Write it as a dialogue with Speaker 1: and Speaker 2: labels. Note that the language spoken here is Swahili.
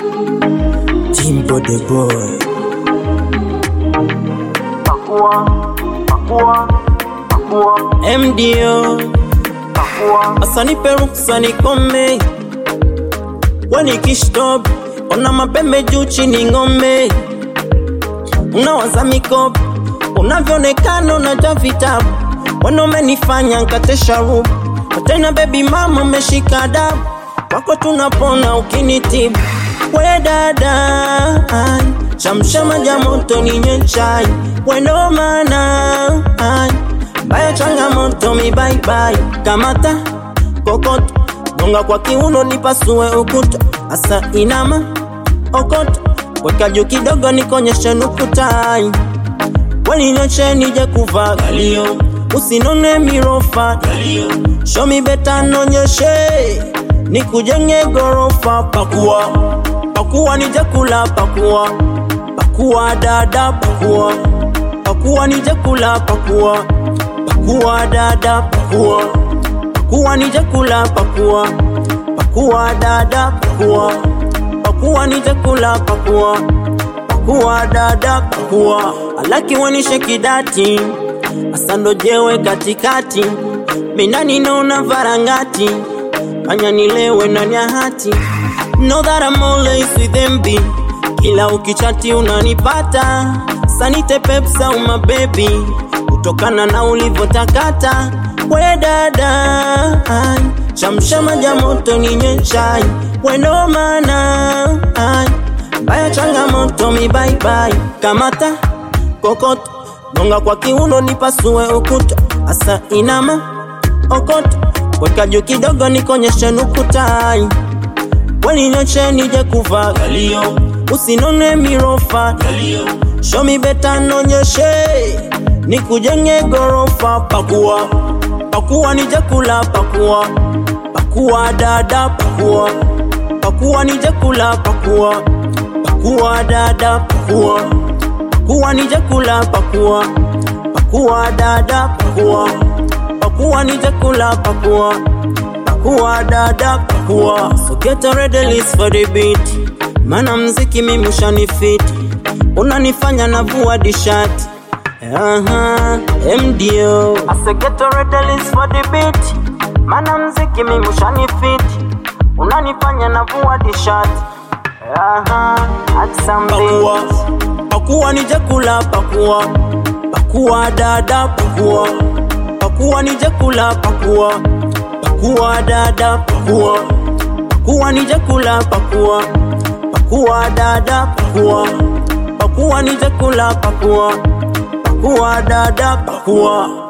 Speaker 1: Jimbo the boy.
Speaker 2: pakua, pakua, pakua,
Speaker 1: MDO
Speaker 2: pakua,
Speaker 1: asanipe ruksa nikome, weni kishtob, ona mapembe juu chini ng'ombe, unawaza mikopo unavyoonekana unajua vitabu, wana umenifanya nkate sharubu, tena baby mama umeshika adabu, wako tunapona ukinitibu, we dada ai, shamshama ja moto ninywe chai, wendo mana ai, mbaya changamoto mi bye bye, kamata kokoto gonga kwa kiuno nipasue ukuta, asa inama okoto weka juu kidogo nikonyeshe nukutai waninyoshe nije kuvaa galio usinone mirofa galio show me beta nonyeshe nikujenge gorofa pakua pakua nije kula pakua pakua dada pakua pakua nije kula pakua pakua dada pakua pakua nije kula pakua pakua dada pakua pakua nije kula pakua pakua dada pakua alaki wanishe kidati asando jewe katikati minani naona varangati fanya nilewe ndani ya hati know that I'm always with MB kila ukichati unanipata sanite pepsa uma baby kutokana na ulivyotakata we dada ai, shamshama ja moto ninywe chai wendo mana ai, baya changamoto mi bye bye kamata kokoto gonga kwa kiuno nipasue ukuta asa inama okoto weka juu kidogo nikonyeshe nukutai weninyoshe nije kuvaa galio usinone mirofa galio show me beta nonyeshe nikujenge gorofa pakua pakua nije kula pakua pakua dada pakua pakua nije kula pakua pakua dada pakua pakua nije kula pakua pakua dada pakua pakua nije kula pakua pakua dada pakua so get a ready list for the beat mana mziki mimi ushanifiti unanifanya navua dishati Aha, MDO
Speaker 2: asegeto redelis for the beat, mana mziki mimi ushanifiti, unanifanya navua dishati, aha, at some
Speaker 1: pakua
Speaker 2: beat.
Speaker 1: pakua nije kula pakua pakua dada pakua pakua nije kula pakua pakua dada pakua pakua nije kula pakua pakua dada pakua pakua nije kula pakua pakua dada pakua